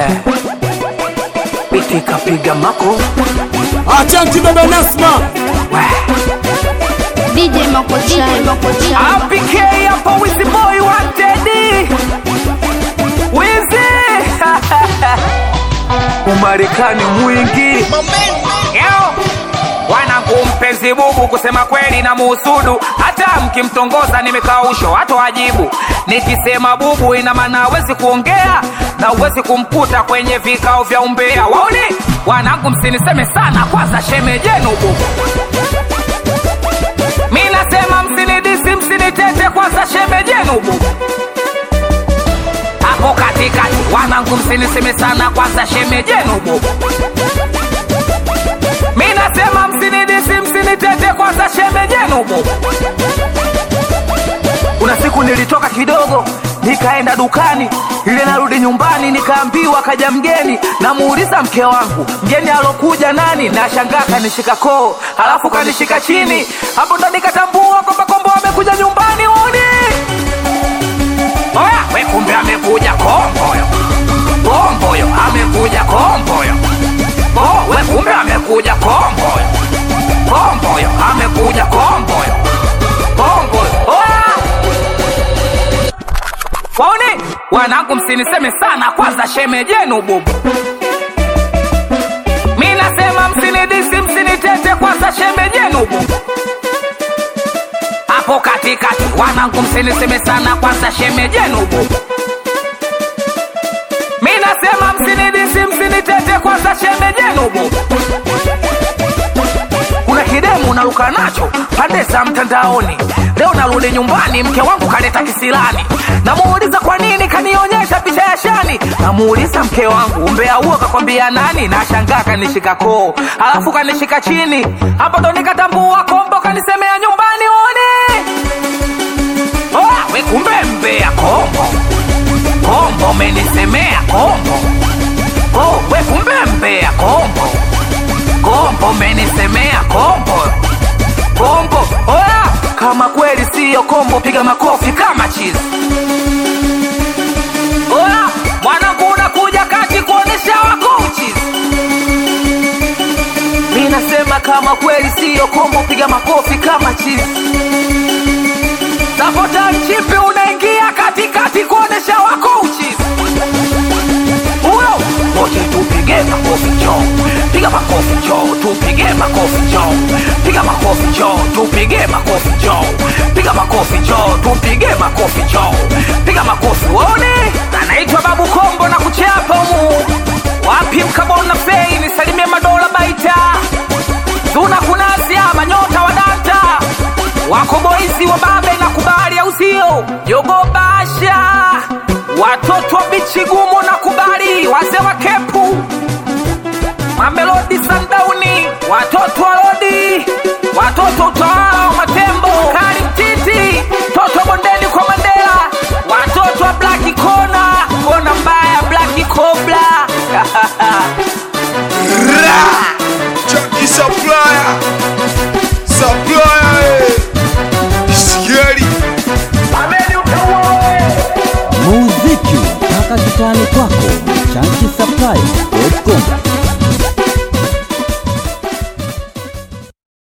Biti kapiga mako Achanti baba Nasma DJ Makochai, Makochai. APK hapo Wizi boy wanted Wizi Umarekani mwingi Yo wanangu mpenzi bubu, kusema kweli na muhusudu, hata mkimtongoza nimekausho hato ajibu. Nikisema bubu, ina maana hawezi kuongea na uwezi kumkuta kwenye vikao vya umbea. Waone wanangu, msiniseme sana, kwanza shemejenu bubu mi nasema msinidisi, msinitete, kwanza shemejenu bubu hapo katikati. Wanangu, msiniseme sana, kwanza shemejenu bubu mi nasema msinidisi, msinitete, kwanza shemejenu bubu. Kuna siku nilitoka kidogo nikaenda dukani, ile narudi nyumbani nikaambiwa kaja mgeni, namuuliza mke wangu mgeni alokuja nani, na shangaa kanishika koo, halafu kanishika chini, hapo ndo nikatambua kwamba kombo amekuja nyumbani uni Oya, we kumbe amekuja komboyo, komboyo amekuja komboyo, oh, we kumbe amekuja komboyo, komboyo amekuja komboyo, komboyo oya Waone wanangu, msiniseme sana, kwanza shemejenu bubu. Mi nasema msinidisi, msinitete, kwanza shemejenu bubu. Hapo katikati, wanangu, msiniseme sana, kwanza shemejenu bubu. Mi nasema msinidisi, msinitete, kwanza shemejenu bubu. Kuna kidemu naruka nacho pande za mtandaoni. Leo narudi nyumbani, mke wangu kaleta kisilani. Namuuliza kwa nini kanionyesha picha ya shani. Namuuliza mke wangu, umbea huo kakwambia nani? Na shangaa kanishika koo, halafu kanishika chini. Hapo ndo nikatambua kombo kanisemea nyumbani one. Oya, we kumbe mbea kombo, kombo menisemea kombo. Oh, we kumbe mbea kombo kombo menisemea kombo kombo oya kama kweli siyo kombo piga makofi kama chizi oya mwanangu unakuja kati kuonesha wako uchizi mi nasema kama kweli siyo kombo piga makofi kama chizi sapota mchipi unaingia katikati kuonesha wako uchizi huyo wote tupige makofi choo piga makofi choo tupige makofi choo piga makofi choo tupige makofi choo piga makofi choo tupige makofi choo piga makofi waone anaitwa babu kombo na kuchapa mu wapi mkabona fei nisalimie madola baita zuna kunasia manyota wa danta wako boisi wa babe na kubali au sio jogobasha watoto wa bichi gumu na kubali wazee wa kepu mamelodi sandauni watoto wa lodi watoto utawala wa matembo kari mtiti toto bondeni kwa mandela watoto wa blaki kona kona mbaya blaki kobla Chucky Supplier Supplier eh. Scary muziki mpaka kitani kwako chanki supply